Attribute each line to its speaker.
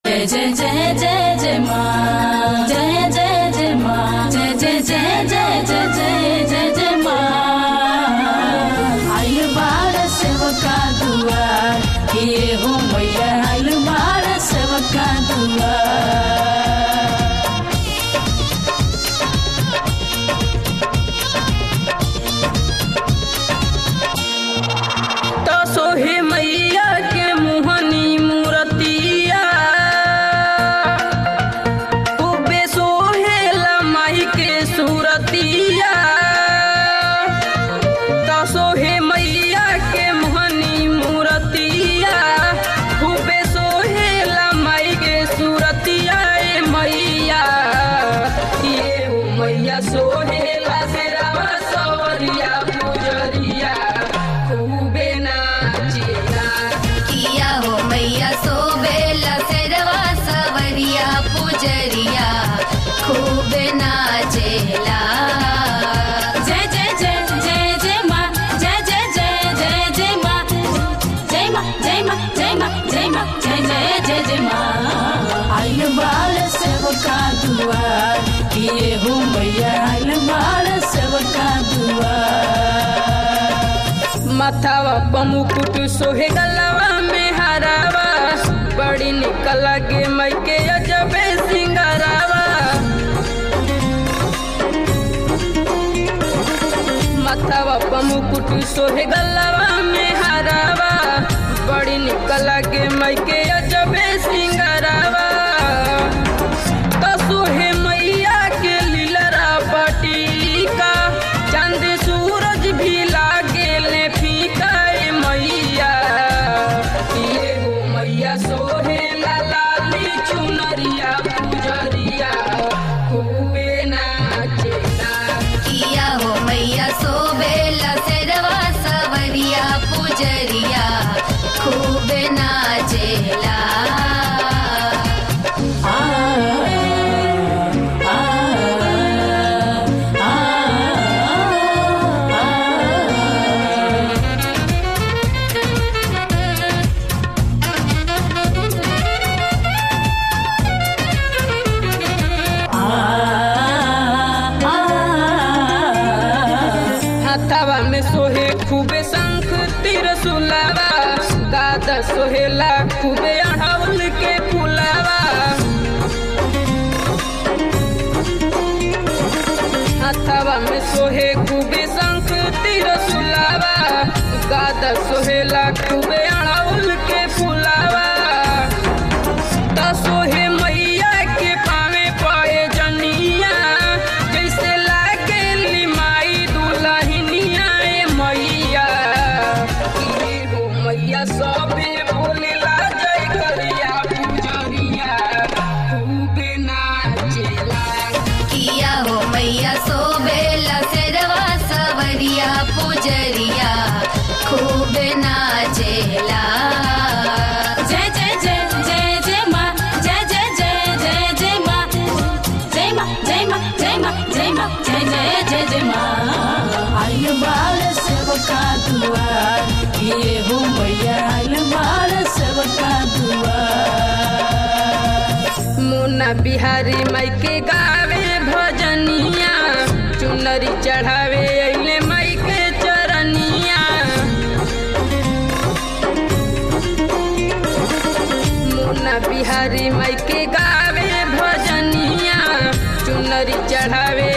Speaker 1: जय जय जय जय जय माँ जय जय जय माँ जय जय जय जय जय जय जय जय माँ आइल बार सेवका दुआर ये हो मैया आइल बार सेवका दुआर
Speaker 2: तो सोहे मैया के मुहनी मूरतिया खूबे सोहेला माई के सूरतिया तो सोहे मैया के मुहनी मूरतिया खूबे सोहेला माई के सूरतिया ए मैया ये हो मैया सोहेला सेरावा सवरिया पुजरिया खूबे नाचेला
Speaker 3: किया हो मैया सोबेला सेरवा सवरिया पुजरिया खूब नाचेला
Speaker 1: जय जय जय जय जय माँ जय जय जय जय जय माँ जय माँ जय माँ जय माँ जय माँ जय जय जय जय माँ आइल बाल सेवका दुआर किए हो मैया आइल बाल सेवका दुआर
Speaker 2: माथावा पमुकुट सोहे गलवा में हरावा बड़ी निकल लगे मई के अजबे सिंगरावा माथावा पमुकुट सोहे गलवा में हरावा बड़ी निकल लगे मई के अजबे सिंगरावा तो सोहे मैया के लीलरा बटीका चांद सूरज भी लागे ले फीका ए मैया ये हो मैया सोहे ला लाली चुनरिया पुजरिया खूबे नाचेला
Speaker 3: किया हो मैया सोबेला सेरवा सवरिया पुजरिया खूब नाचेला
Speaker 1: आ आ आ आ
Speaker 2: हाथावा में सोहे खूबे शंख तिर सुलावा गादा सोहेला खूबे अढ़ाउल के फुलावा हाथावा में सोहे खूबे शंख तिर सुलावा गादा सोहेला खूबे अढ़ाउल के फुलावा त सोहे मैया के पावे पाए जनिया जैसे लागे लिमाई दुलहिनिया ए मैया ये हो मैया सबे बोलेला जय करिया पुजरिया खूबे नाचेला
Speaker 3: किया हो मैया सोबेला सेरवा सवरिया पुजरिया खूब नाचेला
Speaker 1: जय जय जय जय जय माँ जय जय जय जय जय माँ जय माँ जय माँ जय माँ जय माँ जय जय जय जय माँ आइल बाल सेवका दुआर ये हो मैया आइल बाल सेवका दुआर
Speaker 2: मुन्ना बिहारी माई के गावे भजनिया चुनरी चढ़ावे अइले माई के चरनिया मुन्ना बिहारी माई के गावे भजनिया चुनरी चढ़ावे